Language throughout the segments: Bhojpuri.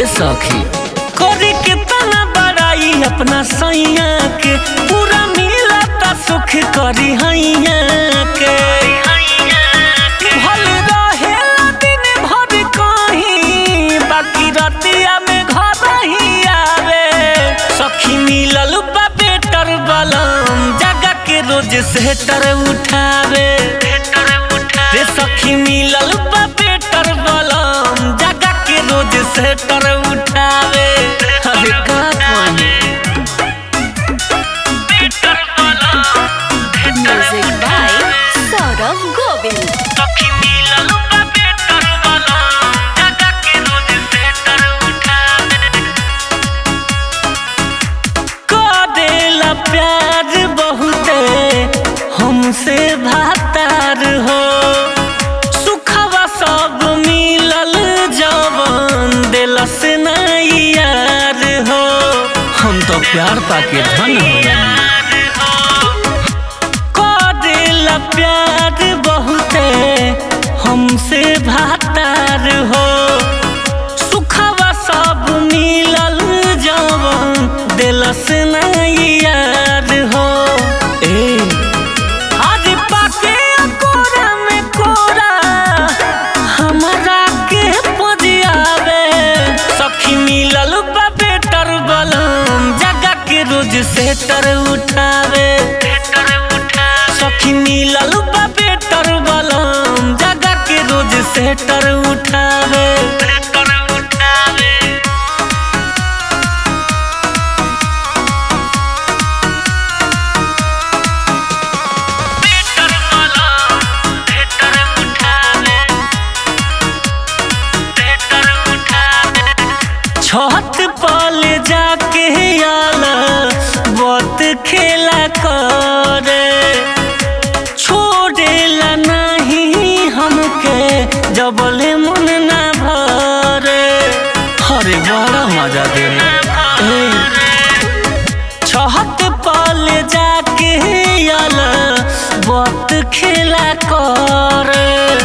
सखी करे के तना बड़ाई अपना सैया के पूरा मिलता सुख करी हैया के भल रहेला दिन भर कहीं बाकी रतिया में घर ही आवे सखी मिलल बा बेटर बलम जगह के रोज सेटर उठावे रे सखी मिलल बा बेटर बलम जगह के रोज सेटर उठावे अरे का कही Music by Saurav Govind. सखी मिलल बा बेटर बलम जगह के रोज सेटर उठावे करेला प्यार बहुते हमसे भातार हो सुखवा सब मिलल जवन दिलस नहीं यार हो हम तो प्यार पाके धन हो करेला प्यार बहुते हमसे भातार हो सुखवा सब मिलल जवन दिलस नहीं यार हो ए आज पाके कोरा में कोरा हमरा के पजियावे सखी मिलल बा बेटर बलम जगह के रोज सेटर उठावे सखी मिलल बा बेटर बलम जगह के रोज सेटर उठावे छत पल जाके आला बहुत खेला करे छोड़ेला नहीं हमके जबले मन ना भरे अरे बड़ा मजा दे छत पल जाके आला बहुत खेला करे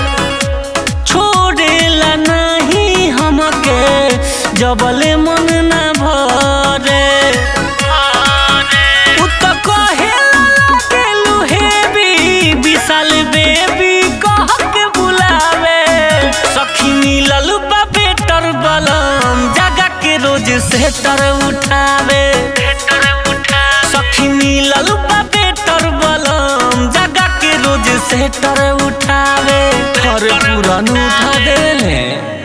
छोड़ेला नहीं हमके जबले मन ना भरे उ त कहेला लागेलु हेबी विशाल बेबी कह के बुलावे सखी मिलल बा बेटर बलम जगह के रोज सेटर उठावे सखी मिलल बा बेटर बलम जगह के रोज सेटर उठावे हर पुरान उठा देले